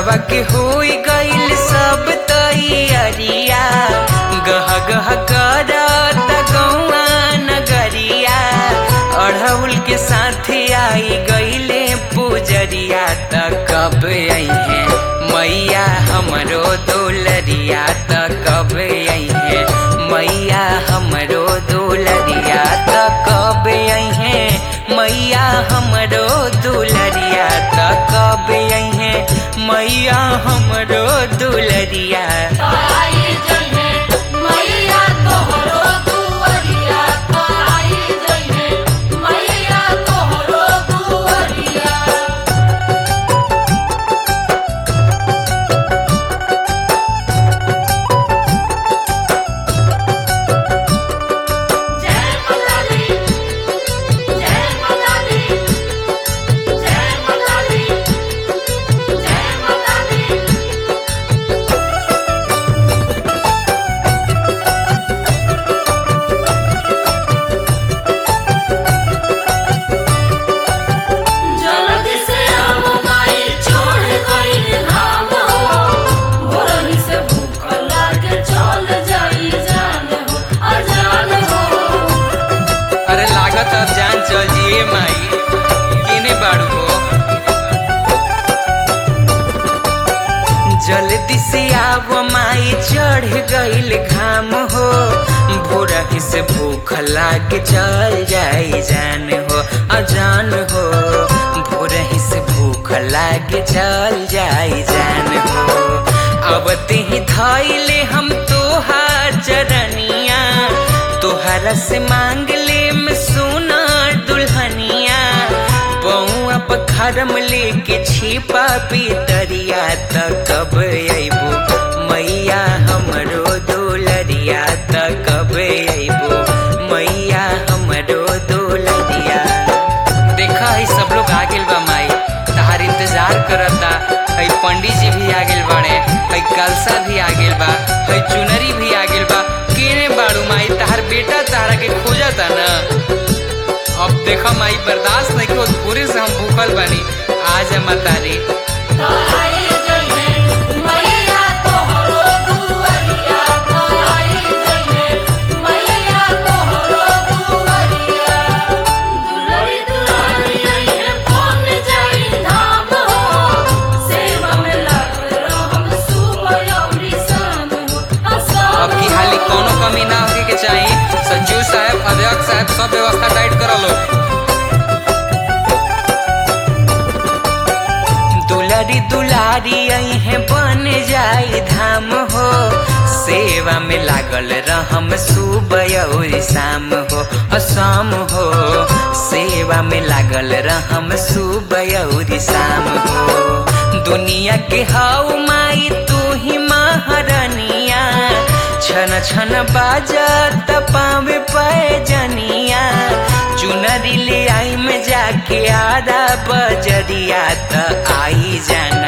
पूजवा के होई गईल सब तैयारिया गह गह करत गौआ नगरिया अढ़ौल के साथ आई गईले पूजरिया त कब अइहे मैया हमरो दुलरिया त कब अइहे मैया हमरो दुलरिया त कब अइहे मैया हमरो दुलरिया त कब अइहे मैया हमरो दुलरिया आई जइहे मैया तोहरो दुअरिया आई जइहे मैया तोहरो दुअरिया जय माता दी जय माता दी जय माता दी जय माता दी जल्दी से हम माई छोड़ गइल धाम हो भोरही से भूख लागे चल जाई जान हो अजान हो अरे लागत अब जान चल जिए माई केने बाड़ू हो जल्दी से आव माई चढ़ गईल घाम हो भोरही से भूख लाग चल जाई जान हो अजान हो भोरही से भूख लाग चल जाई जान हो अब ही धैले हम तोहार चरनिया तोहरा से मांग ले में सोना दुल्हनिया पौआ पखरम लेके छिपा पितरिया त कब अइबो मैया हमरो दुलरिया त कब अइबो मैया हमरो दुलरिया देखा है सब लोग आ गेल बा माई तहार इंतजार करता है पंडित जी भी आ गेल बाड़े है कलसा भी आ गेल बा है चुनरी भी आ गेल बा केने बाड़ू माई तहार बेटा तारा के खोजता ना अब देखा माई बर्दाश्त नहीं हो पूरे से हम भूखल बानी आज मतारी आई जइहे मैया तोहरो दुअरिया आई जइहे मैया तोहरो दुअरिया दुलरी दुलारी आइहे पहुंच जाई धाम हो सेवा में लागल रहम सुबह अउरी शाम हो अब की हाली कोनो कमी ना होके के चाहिए संजीव साहब अध्यक्ष साहब सब व्यवस्था टाइट कर लो दुलारी दुलारी है बन जाई धाम हो सेवा में लागल रहम सुबह और शाम हो असाम हो सेवा में लागल रहम सुबह और शाम हो दुनिया के हाउ माई तू ही महारानिया छन छन बाजत पावे पैजनिया चुनरी ले आई में जाके आरा बजरिया त आई जान